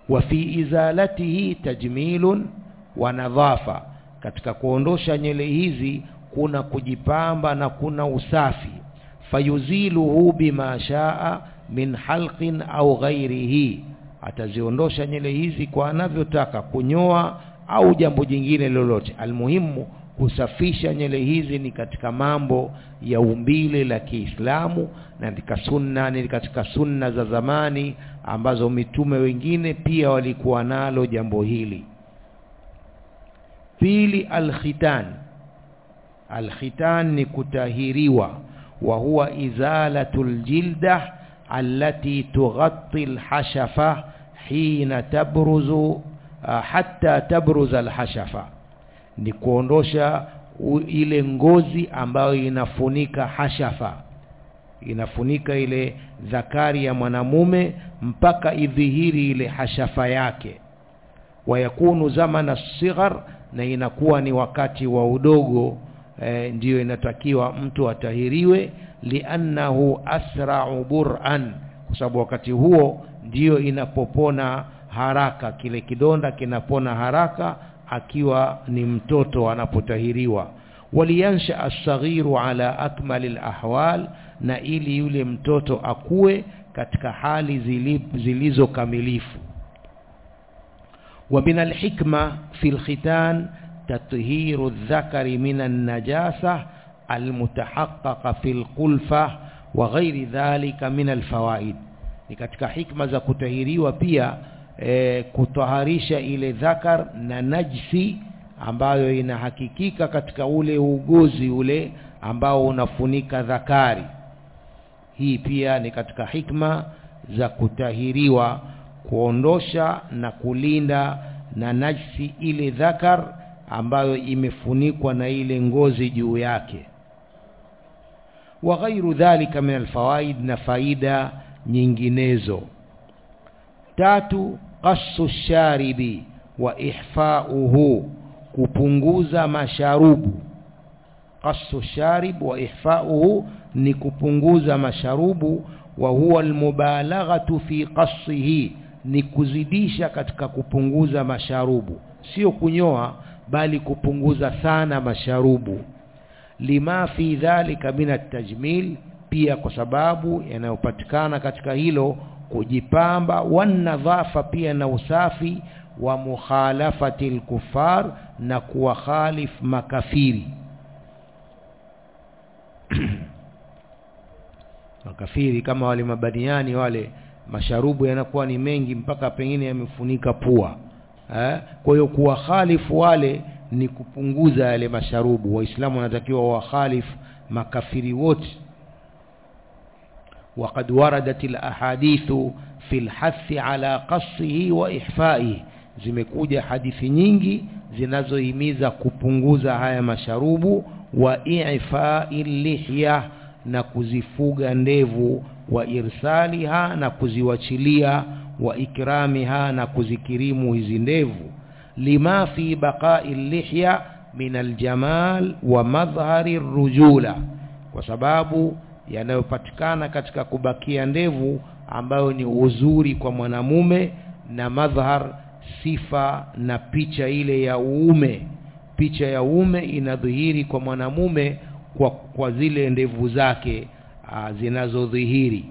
wa fi izalatihi tajmilun wa nadhafa katika kuondosha nywele hizi kuna kujipamba na kuna usafi fayuziluhu bima shaa min halqin au ghairihi ataziondosha nywele hizi kwa anavyotaka kunyoa au jambo jingine lolote almuhimu kusafisha nywele hizi ni katika mambo ya umbile la Kiislamu na katika sunna ni katika sunna za zamani ambazo mitume wengine pia walikuwa nalo jambo hili pili alkhitan alkhitan ni kutahiriwa wa huwa izalatul jilda allati tughatti alhashafa hina tabruzu uh, hatta tabruza alhashafa ni kuondosha ile ngozi ambayo inafunika hashafa inafunika ile dhakari ya mwanamume mpaka idhihiri ile hashafa yake wayakunu zamana sighar na inakuwa ni wakati wa udogo e, ndiyo inatakiwa mtu atahiriwe liannahu asra'u bur'an kwa sababu wakati huo ndiyo inapopona haraka kile kidonda kinapona haraka akiwa ni mtoto anapotahiriwa waliansha asaghiru ala akmali alahwal na ili yule mtoto akue katika hali zilizo kamilifu ومن الحكمة في الختان تطهير الذكر من النجاسة المتحققة في القلفة وغير ذلك من الفوائد ni katika hikma za kutahiriwa pia e, kutaharisha ile dhakar na najsi ambayo inahakikika katika ule ugozi ule ambao unafunika dhakari hii pia ni katika hikma za kutahiriwa kuondosha na kulinda na najsi ile dhakar ambayo imefunikwa na ile ngozi juu yake wa ghairu dhalika min alfawaid na faida nyinginezo tatu qassu sharibi wa ihfauhu kupunguza masharubu qassu sharib wa ihfauhu ni kupunguza masharubu wa huwa almubalaghatu fi qassihi ni kuzidisha katika kupunguza masharubu sio kunyoa bali kupunguza sana masharubu lima fi dhalika min at-tajmil pia kwa sababu yanayopatikana katika hilo kujipamba wanadhafa pia na usafi wa mukhalafati al-kuffar na kuwakhalif makafiri makafiri kama wale mabaniani wale masharubu yanakuwa ni mengi mpaka pengine yamefunika pua eh? kwa hiyo kuwakhalifu wale ni kupunguza yale masharubu waislamu wanatakiwa wakhalifu makafiri wote وقد وردت الأحاديث في الحث على قصه وإحفائه zimekuja hadithi nyingi zinazohimiza kupunguza haya masharubu wa i'fa'i lihya na kuzifuga ndevu wa irsaliha na kuziwachilia wa ikramiha na kuzikirimu hizi ndevu lima fi baqa'i lihya min aljamal wa madhhari rujula kwa sababu yanayopatikana katika kubakia ndevu ambayo ni uzuri kwa mwanamume na madhhar sifa na picha ile ya uume picha ya uume inadhihiri kwa mwanamume kwa, kwa zile ndevu zake zinazodhihiri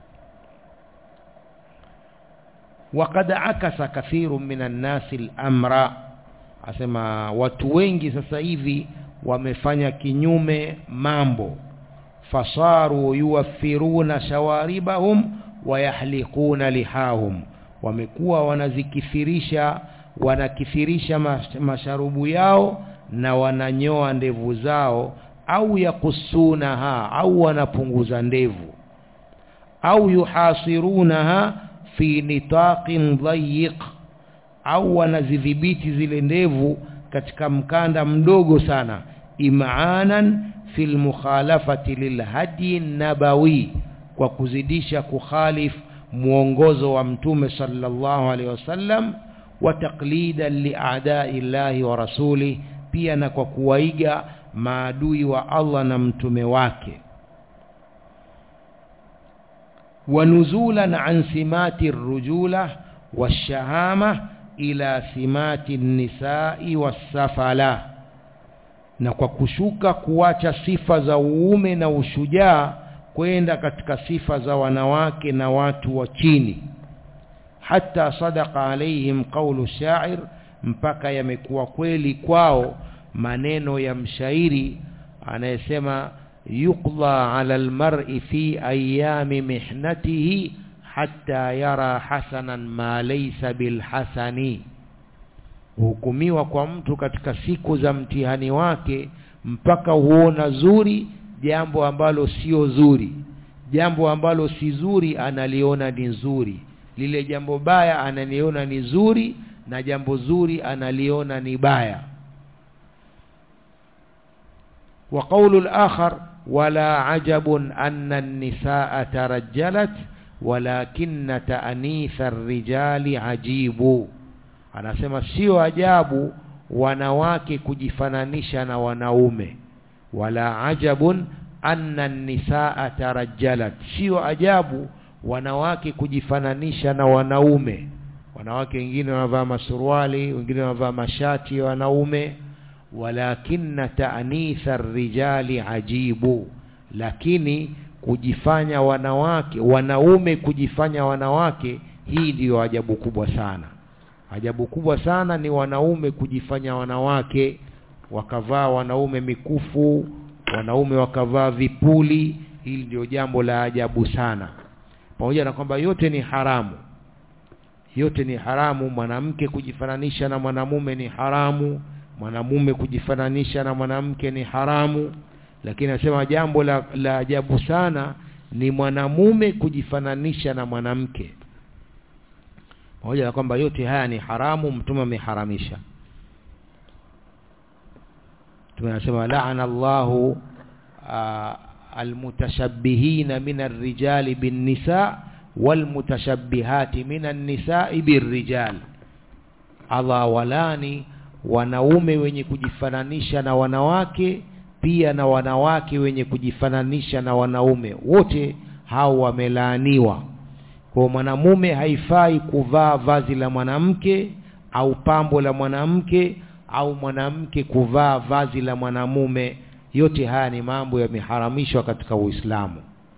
وقد عكس كثير من الناس الامر asema watu wengi sasa hivi wamefanya kinyume mambo fasaru yuwaffiruna shawaribahum wayahliquna lihahum wamekuwa wanazikithirisha wanakithirisha masharubu yao na wananyoa ndevu zao au yakusunaha au wanapunguza ndevu au yuhasirunaha fi nitaqin dhayiq au wanazidhibiti zile ndevu katika mkanda mdogo sana imaanan fil mukhalafati lilhadi nabawi kwa kuzidisha kukhalif muongozo wa mtume sallallahu alaihi wasallam wa taqlidan li'a'da'i llahi wa rasuli pia na kwa kuwaiga maadui wa Allah na mtume wake wanuzulan an simati rujula washahama ila thimati nisai wassafala na kwa kushuka kuacha sifa za uume na ushujaa kwenda katika sifa za wanawake na watu wa chini hata sadaqa alaihim qawlu shair mpaka yamekuwa kweli kwao maneno ya mshairi anayesema yuqda ala almar'i fi ayami mihnatihi hatta yara hasanan ma laysa bilhasani hukumiwa kwa mtu katika siku za mtihani wake mpaka huona zuri jambo ambalo sio zuri jambo ambalo si zuri analiona ni zuri lile jambo baya analiona ni zuri na jambo zuri analiona ni baya wa qawlu al-akhar wala ajabun anna an-nisaa tarajjalat walakinna ta'nitha ar-rijali ajibu anasema sio ajabu wanawake kujifananisha na wanaume wala ajabun anna an-nisaa tarajjalat sio ajabu wanawake kujifananisha na wanaume wanawake wengine wanavaa masuruali wengine wanavaa mashati ya wanaume walakinna ta'nitha rijali ajibu lakini kujifanya wanawake wanaume kujifanya wanawake hii ndiyo ajabu kubwa sana ajabu kubwa sana ni wanaume kujifanya wanawake wakavaa wanaume mikufu wanaume wakavaa vipuli hili ndio jambo la ajabu sana pamoja na kwamba yote ni haramu yote ni haramu mwanamke kujifananisha na mwanamume ni haramu mwanamume kujifananisha na mwanamke ni haramu lakini nasema jambo la, la ajabu sana ni mwanamume kujifananisha na mwanamke pamoja na kwamba yote haya ni haramu mtume ameharamisha tunasema laana Allahu almutashabbihina min arrijali bin nisa walmutashabbihati min an-nisa'i birrijal Allah walani wanaume wenye kujifananisha na wanawake pia na wanawake wenye kujifananisha na wanaume wote hao wamelaaniwa kwa mwanamume haifai kuvaa vazi la mwanamke au pambo la mwanamke au mwanamke kuvaa vazi la mwanamume yote haya ni mambo yameharamishwa katika Uislamu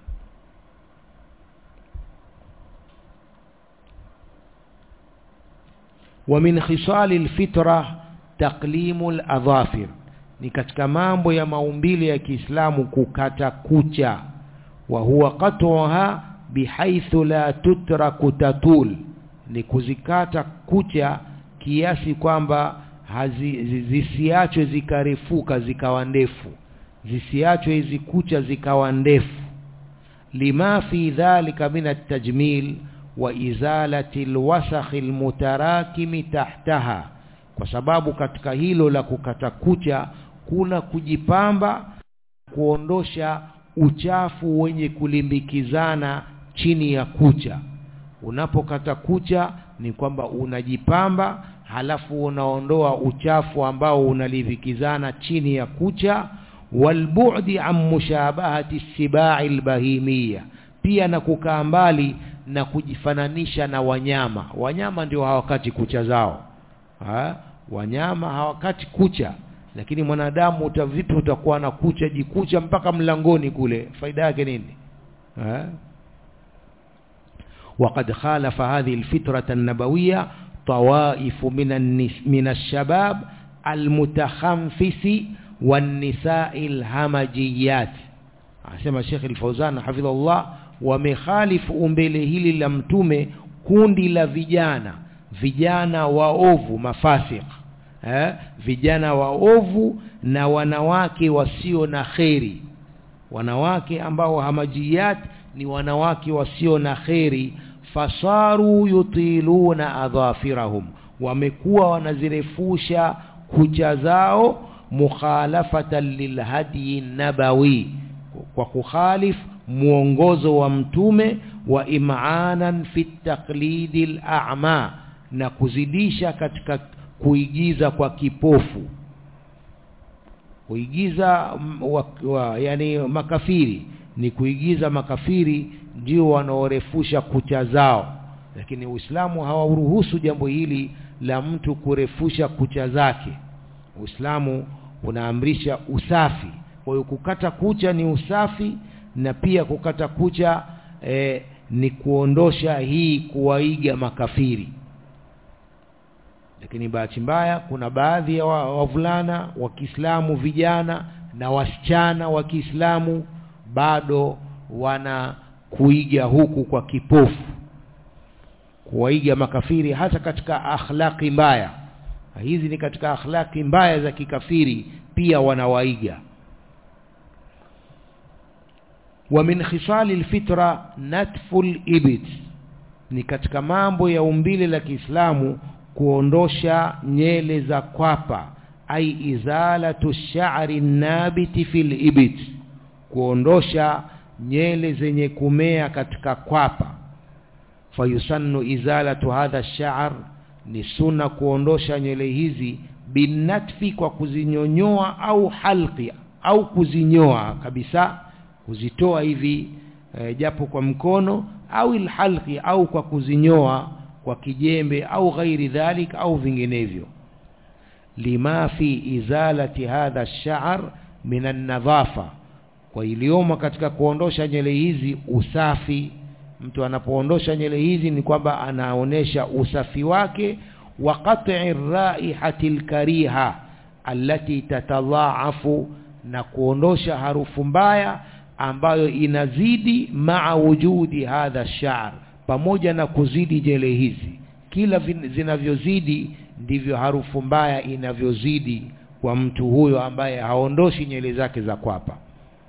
ومن خصال الفطرة تقليم الأظافر ni katika mambo ya maumbile ya Kiislamu kukata kucha wa huwa qat'uha bihaithu la tutraku tatul ni kuzikata kucha kiasi kwamba zisiachwe zikarefuka zikawa ndefu zisiachwe hizi kucha zikawa ndefu lima fi dhalika min at-tajmil wa izalati alwasakh almutarakimi tahtaha kwa sababu katika hilo la kukata kucha kuna kujipamba kuondosha uchafu wenye kulimbikizana chini ya kucha unapokata kucha ni kwamba unajipamba halafu unaondoa uchafu ambao unalivikizana chini ya kucha walbu'di an mushabahati sibai albahimia pia na kukaa mbali na kujifananisha na wanyama wanyama ndio hawakati kucha zao ha? wanyama hawakati kucha lakini mwanadamu utavipi utakuwa na kucha jikucha mpaka mlangoni kule faida yake nini ha? وقد خالف هذه الفطرة النبوية طوائف من النس من الشباب المتخنفس والنساء الهمجيات asema Sheikh Al-Fauzan hafidhahullah wamekhalifu umbele hili la mtume kundi la vijana vijana waovu mafasik eh vijana waovu na wanawake wasio na kheri wanawake ambao hamajiyat ni wanawake wasio na kheri fasaru yutiluna adhafirahum wamekuwa wanazirefusha kucha zao mukhalafatan lilhadi nabawi kwa kukhalif muongozo wa mtume wa im'anan fi taqlidil a'ma na kuzidisha katika kuigiza kwa kipofu kuigiza wa, wa, yani makafiri ni kuigiza makafiri ndio wanaorefusha kucha zao lakini Uislamu hawauruhusu jambo hili la mtu kurefusha kucha zake Uislamu unaamrisha usafi kwa hiyo kukata kucha ni usafi na pia kukata kucha eh, ni kuondosha hii kuwaiga makafiri lakini bahati mbaya kuna baadhi ya wavulana wa, wa Kiislamu vijana na wasichana wa Kiislamu bado wana kuiga huku kwa kipofu kuwaiga makafiri hata katika akhlaki mbaya hizi ni katika akhlaki mbaya za kikafiri pia wanawaiga wa min khisali alfitra natful ibit ni katika mambo ya umbile la Kiislamu kuondosha nyele za kwapa ai izalatu sha'ri nabiti fil ibit kuondosha nyele zenye kumea katika kwapa fayusannu izalatu hadha sha'r ni sunna kuondosha nywele hizi binatfi kwa kuzinyonyoa au halqi au kuzinyoa kabisa kuzitoa hivi e, japo kwa mkono au ilhalqi au kwa kuzinyoa kwa kijembe au ghairi dhalik au vinginevyo lima fi izalati hadha ash-sha'r min an-nadhafa kwa iliyomo katika kuondosha nywele hizi usafi mtu anapoondosha nywele hizi ni kwamba anaonesha usafi wake wa qat'i raihati al-kariha allati tatadhaafu na kuondosha harufu mbaya ambayo inazidi maa wujudi hadha sha'r pamoja na kuzidi nywele hizi kila zinavyozidi ndivyo harufu mbaya inavyozidi kwa mtu huyo ambaye haondoshi nywele zake za kwapa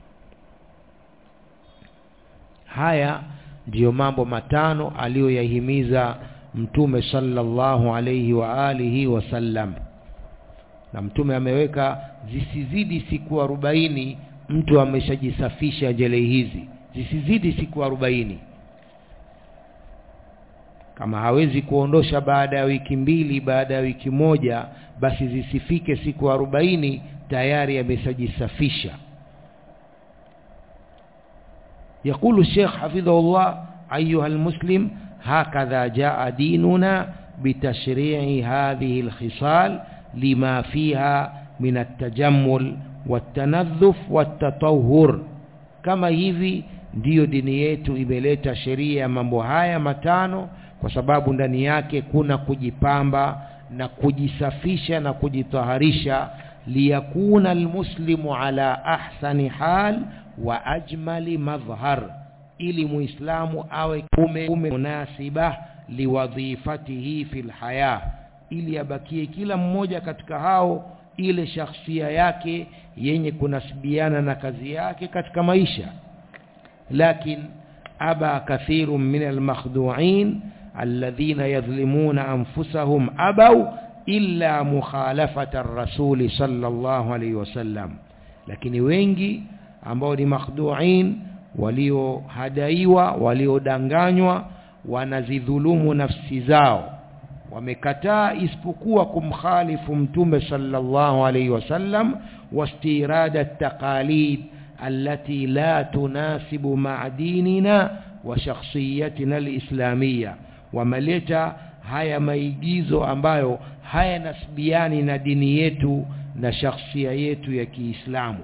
haya ndiyo mambo matano aliyoyahimiza mtume sallallahu alayhi wa alihi wasallam na mtume ameweka zisizidi siku arobaini mtu ameshajisafisha nywele hizi zisizidi siku arobaini kama hawezi kuondosha baada ya wiki mbili baada ya wiki moja basi zisifike siku arobaini tayari ameshajisafisha يقول الشيخ حفظه الله أيها المسلم هكذا جاء ديننا بتشريع هذه الخصال لما فيها من التجمل والتنظف والتطهر كما hivi ndiyo dini yetu imeleta sheria ya mambo haya matano kwa sababu ndani yake kuna kujipamba na kujisafisha na kujitaharisha liyakuna almuslimu ala ahsani hal wa ajmali madhhar ili muislamu awe kume, kume munasiba liwadhifatihi fil haya ili abakie kila mmoja katika hao ile shakhsia yake yenye kunasibiana na kazi yake katika maisha lakin aba kathirun min almakhdu'in alladhina yadhlimuna anfusahum abaw illa mukhalafata ar-rasul sallallahu alayhi wasallam lakini wengi ambao ni makhdu'in waliohadaiwa waliodanganywa wanazidhulumu nafsi zao wamekataa isipokuwa kumkhalifu mtume sallallahu alayhi wasallam wastirada at-taqalid allati la tunasibu ma'a dinina wa shakhsiyatina al-islamiyya wameleta haya maigizo ambayo hayanasibiani na dini yetu na shakhsia yetu ya Kiislamu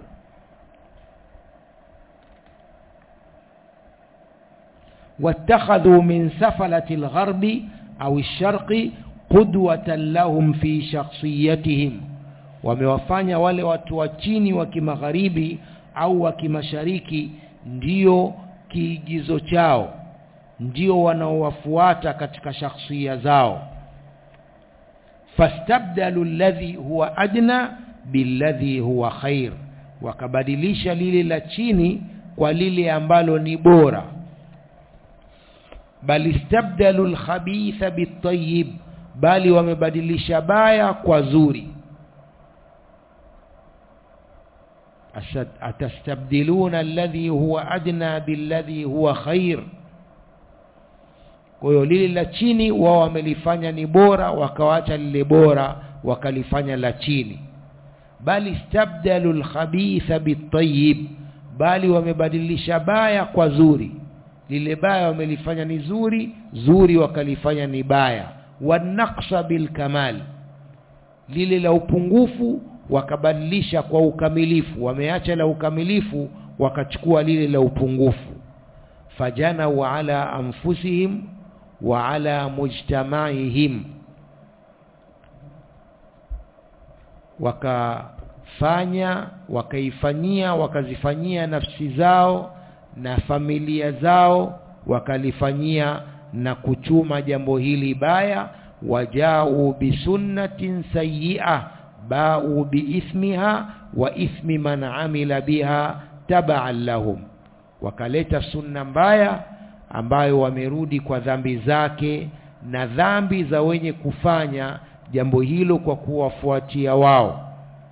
واتخذوا من سفلة الغرب أو الشرق قدوة لهم في شخصيتهم wamewafanya wale watu wa chini wa kimagharibi au wa kimashariki ndio kiigizo chao ndio wanaowafuata katika shakhsia zao fastabdalu alladhi huwa adna billadhi huwa khair wakabadilisha lile la chini kwa lile ambalo ni bora bal istabdalu alkhabitha bitayyib bali wamebadilisha baya kwa zuri atastabdiluna alladhi huwa adna billadhi huwa khair kwa hiyo lile la chini wao wamelifanya ni bora wakawacha lile bora wakalifanya la chini bali istabdalu alkhabitha bitayyib bali wamebadilisha baya kwa zuri lile baya wamelifanya ni zuri zuri wakalifanya ni baya wanaqsa bilkamal lile la upungufu wakabadilisha kwa ukamilifu wameacha la ukamilifu wakachukua lile la upungufu fajanau ala anfusihim wa ala mujtamaihim wakafanya wakaifanyia wakazifanyia nafsi zao na familia zao wakalifanyia na kuchuma jambo hili baya wajau bisunnatin sayyi'ah bau biithmiha wa ithmi man amila biha tabaan lahum wakaleta sunna mbaya ambayo wamerudi kwa dhambi zake na dhambi za wenye kufanya jambo hilo kwa kuwafuatia wao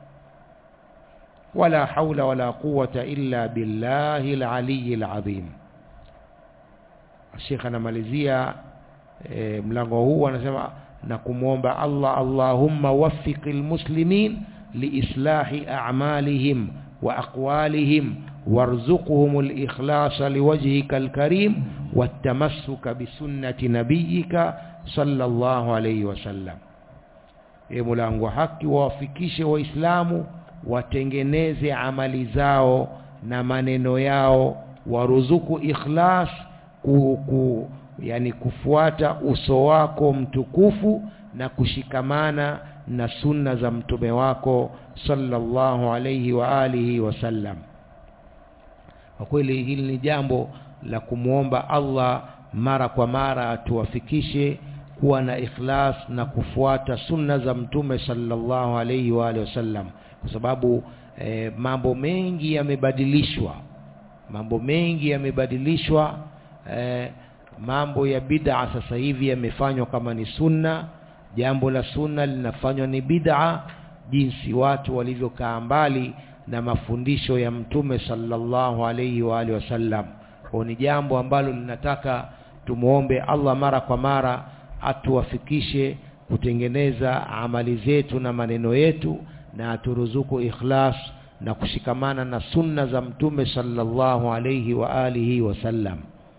wala haula wala quwata illa billahi alaliyi alazim Sheikh anamalizia e, mlango huu anasema na kumwomba Allah Allahumma waffiqil muslimin liislahi a'malihim wa aqwalihim warzuqhum al-ikhlasa liwajhika al-karim wattamassuka bisunnati nabiyyika sallallahu alayhi wasallam e mulango haki wawafikishe waislamu watengeneze amali zao na maneno yao waruzuku ikhlas ku, ku, yani kufuata uso wako mtukufu na kushikamana na sunna za mtume wako sallallahu alayhi wa alihi wasallam kwa kweli hili ni jambo la kumwomba Allah mara kwa mara atuwafikishe kuwa na ikhlas na kufuata sunna za mtume sallallahu alayhi wa alihi wasallam kwa sababu eh, mambo mengi yamebadilishwa mambo mengi yamebadilishwa eh, mambo ya bid'a sasa hivi yamefanywa kama ni sunna jambo la sunna linafanywa ni bid'a jinsi watu walivyokaa mbali na mafundisho ya mtume sallallahu alayhi wa alihi wasallam kwa ni jambo ambalo linataka tumuombe Allah mara kwa mara atuwafikishe kutengeneza amali zetu na maneno yetu na aturuzuku ikhlas na kushikamana na sunna za mtume sallallahu alayhi wa alihi wasallam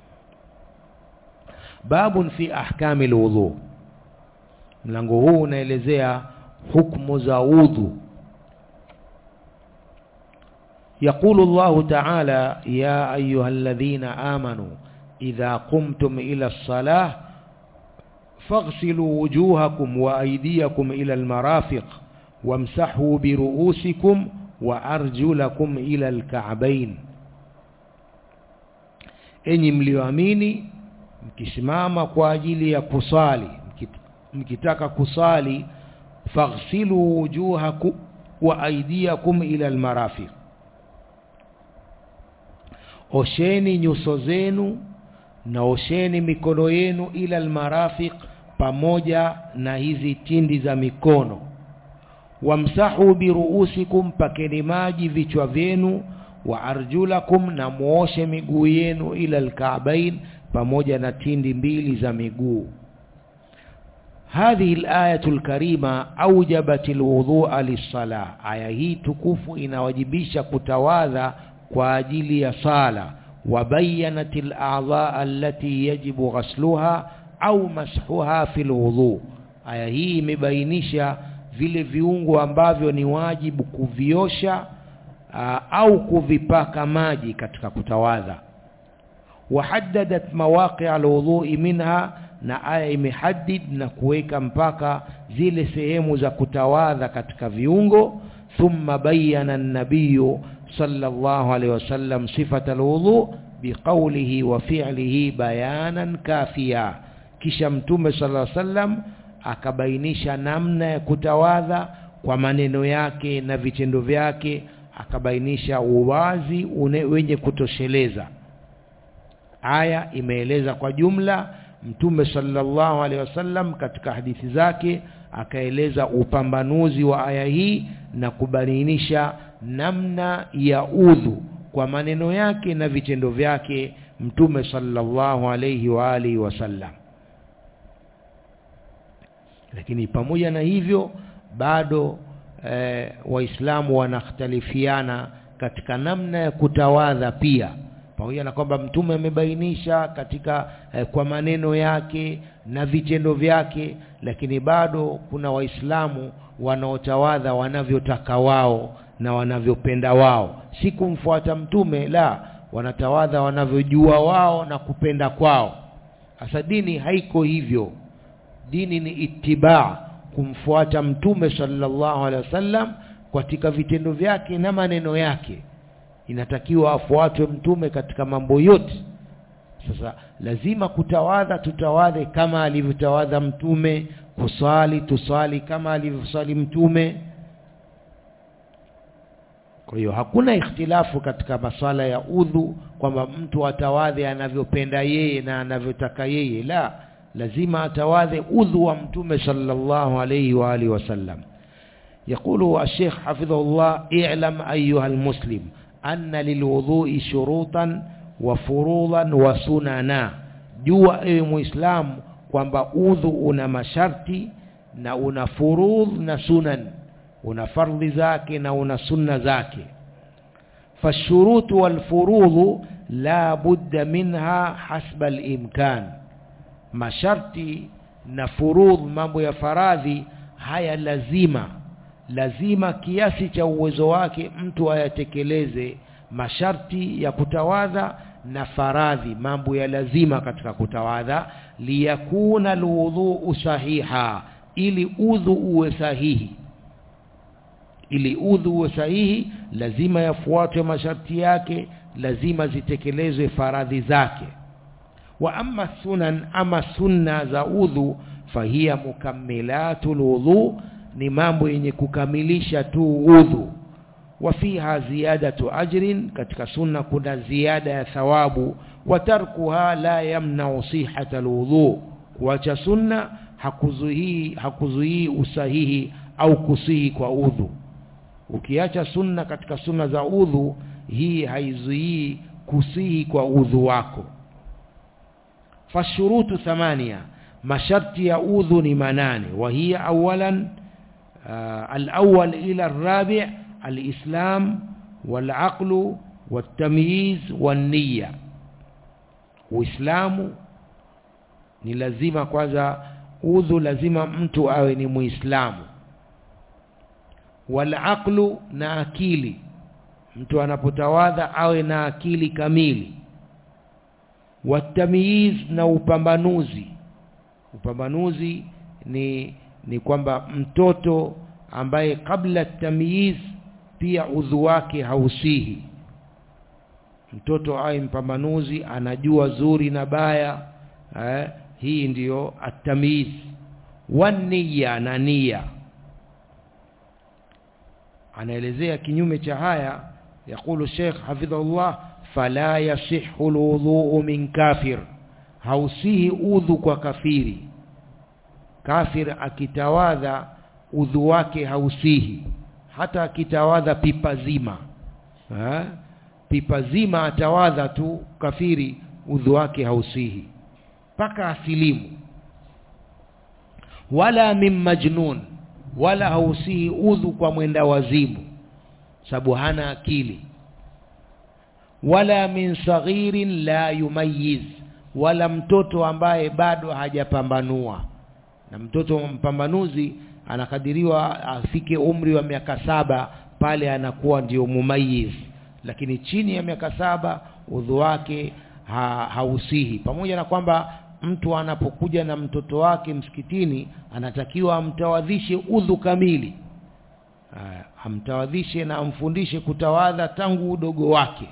babun fi ahkami alwudu mlango huu unaelezea hukumu za udhu يقول الله تعالى يا أيها الذين آمنوا إذا قمتم إلى الصلاة فاغسلوا وجوهكم وأيديكم إلى المرافق وامسحوا برؤوسكم وأرجلكم إلى الكعبين enyi mlioamini mkisimama kwa ajili ya kusali mkitaka kusali faghsilu wujuhakum wa aydiyakum ila almarafiq osheni nyuso zenu na osheni mikono yenu ila almarafiq pamoja na hizi tindi za mikono wamsahu biruusikum pakeni maji vichwa vyenu wa arjulakum na muoshe miguu yenu ila alka'bain pamoja na tindi mbili za miguu هذه الآية الكريمة أوجبت الوضوء للصلاة آية هي تكوف inawajibisha kutawadha kwa ajili ya sala وبينت الأعضاء التي يجب غسلها أو مسحها في الوضوء aya hii imebainisha vile viungo ambavyo ni wajibu kuviosha aa, au kuvipaka maji katika kutawadha wahaddadat mawaqi alwudhui minha na aya imehaddid na kuweka mpaka zile sehemu za kutawadha katika viungo thumma bayyana an-nabiy sallallahu alayhi wasallam sifata alwudhu biqawlihi wa fi'lihi bayanan kafiya kisha mtume sallallahu alayhi wasallam akabainisha namna ya kutawadha kwa maneno yake na vitendo vyake akabainisha uwazi une, wenye kutosheleza aya imeeleza kwa jumla mtume sallallahu alaihi wasallam katika hadithi zake akaeleza upambanuzi wa aya hii na kubainisha namna ya udhu kwa maneno yake na vitendo vyake mtume sallallahu alaihi wa alihi wasallam lakini pamoja na hivyo bado eh, waislamu wanakhtalifiana katika namna ya kutawadha pia pamoja na kwamba mtume amebainisha katika eh, kwa maneno yake na vitendo vyake lakini bado kuna waislamu wanaotawadha wanavyotaka wao na wanavyopenda wao si kumfuata mtume la wanatawadha wanavyojua wao na kupenda kwao sasa dini haiko hivyo dini ni itibaa kumfuata mtume sallallahu alaihi wasallam katika vitendo vyake na maneno yake inatakiwa afuatwe mtume katika mambo yote sasa lazima kutawadha tutawadhe kama alivyotawadha mtume kuswali tuswali kama alivyoswali mtume kwa hiyo hakuna ikhtilafu katika maswala ya udhu kwamba mtu atawadhe anavyopenda yeye na anavyotaka yeye la lazima atawadhe udhu wa mtume sallallahu alayhi wa alihi wasallam يقول الشيخ حفظه الله اعلم أيها المسلم أن للوضوء شروطا وفروضا وسننا jua ewe muislamu kwamba udhu una masharti na una furudh na sunan una fardhi zake na una sunna zake fashurutu walfurudhu la budda minha hasba alimkan masharti na furudh mambo ya faradhi haya lazima lazima kiasi cha uwezo wake mtu ayatekeleze masharti ya kutawadha na faradhi mambo ya lazima katika kutawadha liyakuna alwudhu sahiha ili udhu uwe sahihi ili udhu uwe sahihi lazima yafuatwe masharti yake lazima zitekelezwe faradhi zake wa amma sunan ama sunna za udhu fahiya mukammilatul wudhu ni mambo yenye kukamilisha tu udhu wa fiha ziyadatu ajrin katika sunna kuna ziada ya thawabu wa tarkuha la yamna'u sihhata alwudhu kuacha sunna hakuzuii hakuzuii usahihi au kusihi kwa udhu ukiacha sunna katika sunna za udhu hii haizuii kusihi kwa udhu wako fashurutu thamania masharti ya udhu ni manane wa hiya awalan uh, al-awwal ila ar-rabi' al-islam wal-aqlu wat-tamyiz wan-niyya uislamu ni lazima kwanza udhu lazima mtu awe ni muislamu wal-aqlu na akili mtu anapotawadha awe na akili kamili watamyiz na upambanuzi upambanuzi ni ni kwamba mtoto ambaye kabla tamyiz pia udhu wake hausihi mtoto awe mpambanuzi anajua zuri na baya eh, hii ndiyo atamyiz waniya na nia anaelezea kinyume cha haya yakulu Sheikh hafidhahullah fala yasihu alwudhu min kafir hausihi udhu kwa kafiri kafir akitawadha udhu wake hausihi hata akitawadha pipa zima ha? pipa zima atawadha tu kafiri udhu wake hausihi mpaka asilimu wala min majnun wala hausihi udhu kwa mwenda wazimu sababu hana akili wala min saghirin la yumayiz wala mtoto ambaye bado hajapambanua na mtoto mpambanuzi anakadiriwa afike umri wa miaka saba pale anakuwa ndio mumayiz lakini chini ya miaka saba udhu wake ha, hausihi pamoja na kwamba mtu anapokuja na mtoto wake msikitini anatakiwa amtawadhishe udhu kamili Aya, amtawadhishe na amfundishe kutawadha tangu udogo wake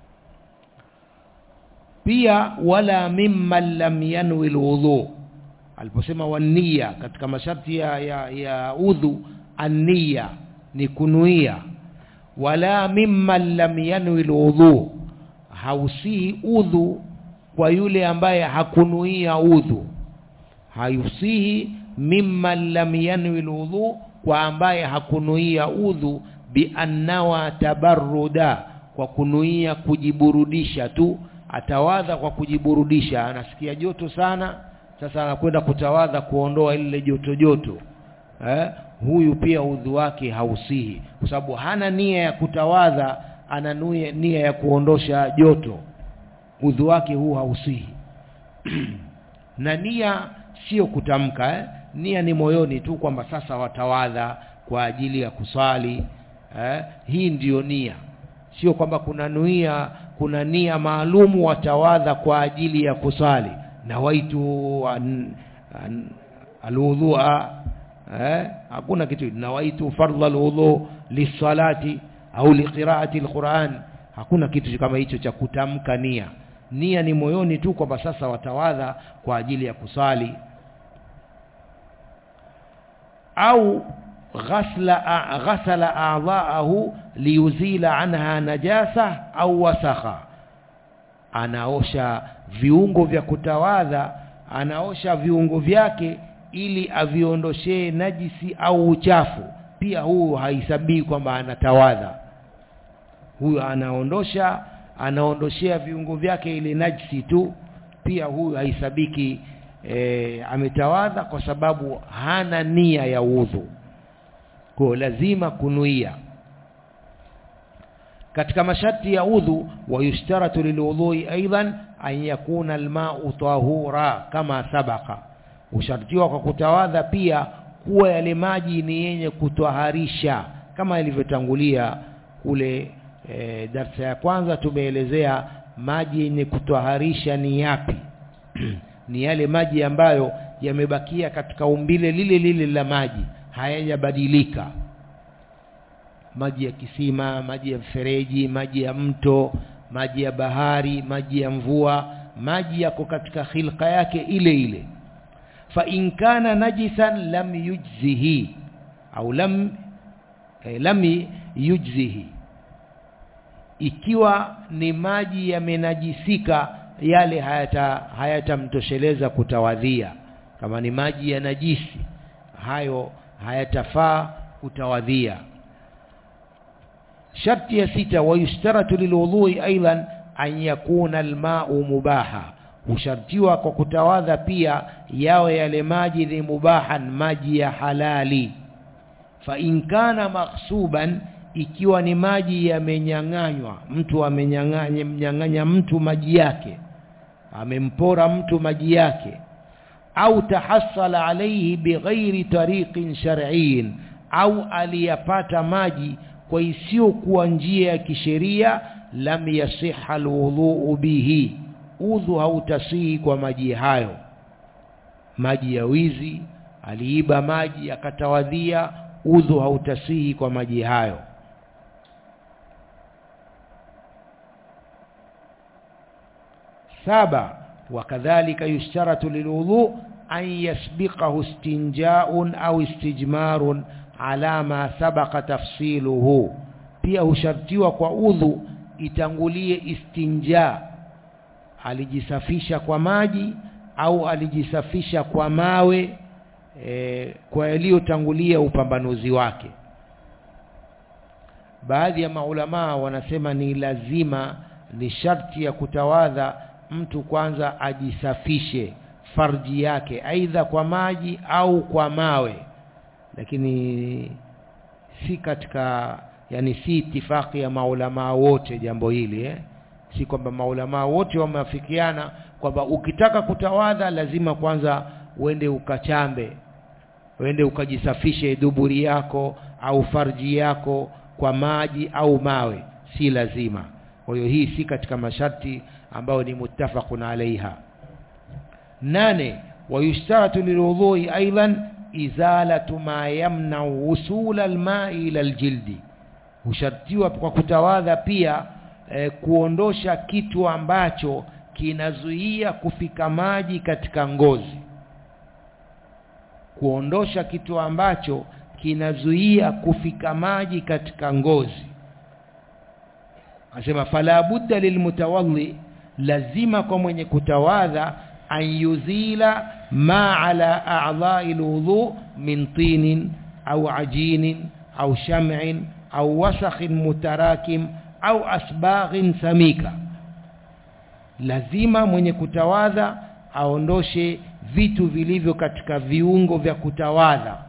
pia wala mimman lam yanwi alwudhu aliposema wania katika masharti ya, ya, ya udhu ania ni kunuia wala mimman lam yanwi alwudhu hausihi udhu kwa yule ambaye hakunuia udhu hayusihi mimman lam yanwi alwudhu kwa ambaye hakunuia udhu biannawa tabarruda kwa kunuia kujiburudisha tu atawadha kwa kujiburudisha anasikia joto sana sasa anakwenda kutawadha kuondoa ile joto joto eh? huyu pia udhu wake hausihi kwa sababu hana nia ya kutawadha ana nia ya kuondosha joto udhu wake huu hausihi na nia sio kutamka eh? nia ni moyoni tu kwamba sasa watawadha kwa ajili ya kuswali eh? hii ndiyo nia sio kwamba kuna nia kuna nia maalumu watawadha kwa ajili ya kuswali nawaitu an, an, alwudhua eh? hakuna kitu nawaitu fardha alwudhu lisalati au liqiraati alquran hakuna kitu kama hicho cha kutamka nia nia ni moyoni tu kwamba sasa watawadha kwa ajili ya kusali au ghasla ghasala a'dha'ahu liyuzila anha najasa au wasakha anaosha viungo vya kutawadha anaosha viungo vyake ili aviondoshee najisi au uchafu pia huu haisabii kwamba anatawadha huyu anaondosha anaondoshea viungo vyake ile najisi tu pia huyu haisabiki e, ametawadha kwa sababu hana nia ya udhu kwa lazima kunuia katika masharti ya udhu wayushtaratu lilwudhui aidan an yakuna almau tahura kama sabaka ushartiwa kwa kutawadha pia kuwa yale maji ni yenye kutwaharisha kama ilivyotangulia kule e, darsa ya kwanza tumeelezea maji yenye kutwaharisha ni yapi ni yale maji ambayo yamebakia katika umbile lile lile la maji hayajabadilika maji ya kisima maji ya mfereji maji ya mto maji ya bahari maji ya mvua maji yako katika khilqa yake ile ile fa in kana najisan lam yujzihi au lam eh, lam yujzihi ikiwa ni maji yamenajisika yale hayata hayatamtosheleza kutawadhia kama ni maji ya najisi hayo hayatafaa kutawadhia sharti ya sita wayushtaratu lilwudhui aidan an yakuna almau mubaha hushartiwa kwa kutawadha pia yawe yale maji ni mubahan maji ya halali fa in kana maghsuban ikiwa ni maji yamenyang'anywa mtu amenyang'anya mnyang'anya mtu maji yake amempora mtu maji yake au tahassala alayhi bighairi tariqin shar'iyyin au aliyapata maji kwa isiyokuwa njia ya kisheria lam yasiha alwudhu bihi udhu hautasihi kwa maji hayo maji ya wizi aliiba maji akatawadhia udhu hautasihi kwa maji hayo saba wakadhalika yushtaratu lilwudhu an yasbiqahu istinja'un au istijmarun ala ma sabaqa tafsiluhu pia hushartiwa kwa udhu itangulie istinja alijisafisha kwa maji au alijisafisha kwa mawe e, kwa yaliyotangulia upambanuzi wake baadhi ya maulamaa wanasema ni lazima ni sharti ya kutawadha mtu kwanza ajisafishe farji yake aidha kwa maji au kwa mawe lakini si katika yani si itifaki ya maulamaa wote jambo hili eh? si kwamba maulamaa wote wameafikiana kwamba ukitaka kutawadha lazima kwanza uende ukachambe uende ukajisafishe duburi yako au farji yako kwa maji au mawe si lazima kwa hiyo hii si katika masharti ambayo ni muttafaqun alaiha nane wayushtaratu lilwudhui aidan izalatu ma yamna wusula almai ila aljildi hushartiwa kwa kutawadha pia eh, kuondosha kitu ambacho kinazuia kufika maji katika ngozi kuondosha kitu ambacho kinazuia kufika maji katika ngozi anasema fala budda lilmutawadhi lazima kwa mwenye kutawadha an yuzila ma ala a'dha'i alwudu min tinin au ajinin au sham'in au wasakhin mutarakim au asbaghin samika lazima mwenye kutawadha aondoshe vitu vilivyo katika viungo vya kutawadha